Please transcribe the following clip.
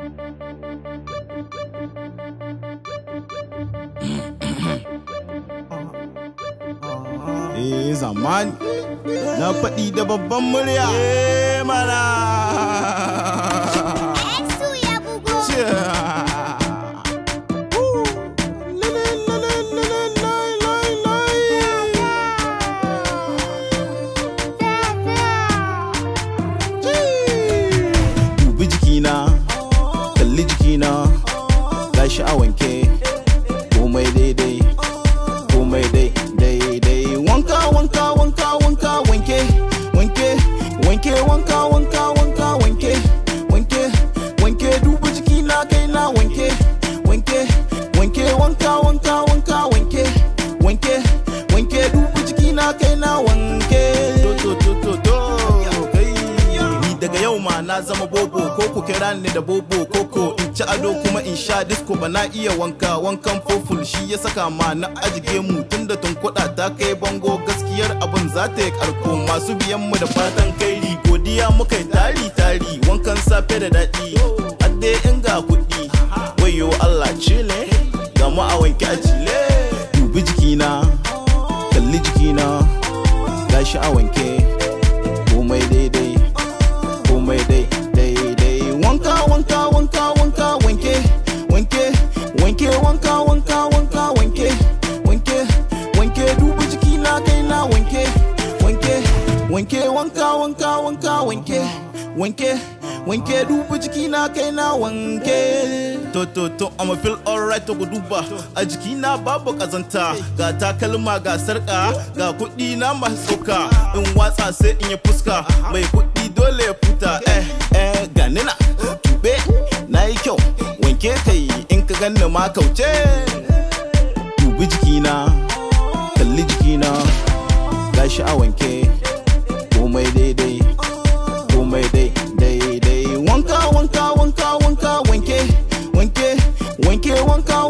Eh zamani na faɗi da babban murya. Eh mana. Exu ya bugo. Dubi jikina, kalli jikina, gashi a wanke, komai daidai, komai dai daidai. Wanka wanka wanka wanka wanke, wanke, wanke wanka wanka wanka wanke, wanke, wanke dubi jikina kai na wanke, wanke, wanke wanka wanka wanka wanke, wanke, wanke dubi jikina kai na wanke. To to to to to kai. Ni daga yau ma na zama bobo ko ku kira ni da bobo koko in ci ado kuma in sha disco ba na iya wanka wankan foful shi ya saka ma na ajige mu tunda tunkuɗa ta kai bango gaskiyar abin za ta yi karko masu biyan mu da fatan kairi godiya muka yi tari tari wankan safe da daɗi hadde in ga kuɗi wayo Allah cile ga mu a wanke a cile dubi jikina kalli jikina gashi a wanke komai daidai komai dai daidai wanka wanka wanka wanka wanke wanke wanke wanka wanka wanka wanke wanke wanke dubu jiki na kai na wanke wanke wanke wanka wanka wanka wanke wanke wanke dubu jiki na kai na wanke to to to I'ma feel alright to duba a jiki na babu kazanta ga takalma ga sarka ga kuɗi na masu tsoka in watsa sai in yi fuska mai kuɗi dole ya futa eh eh ganina tube na yi kyau wanke kai in ka ganni ma kauce dubi jikina kalli jikina gashi a wanke komai daidai komai dai daidai wanka wanka wanka wanka wanke wanke wanke wanka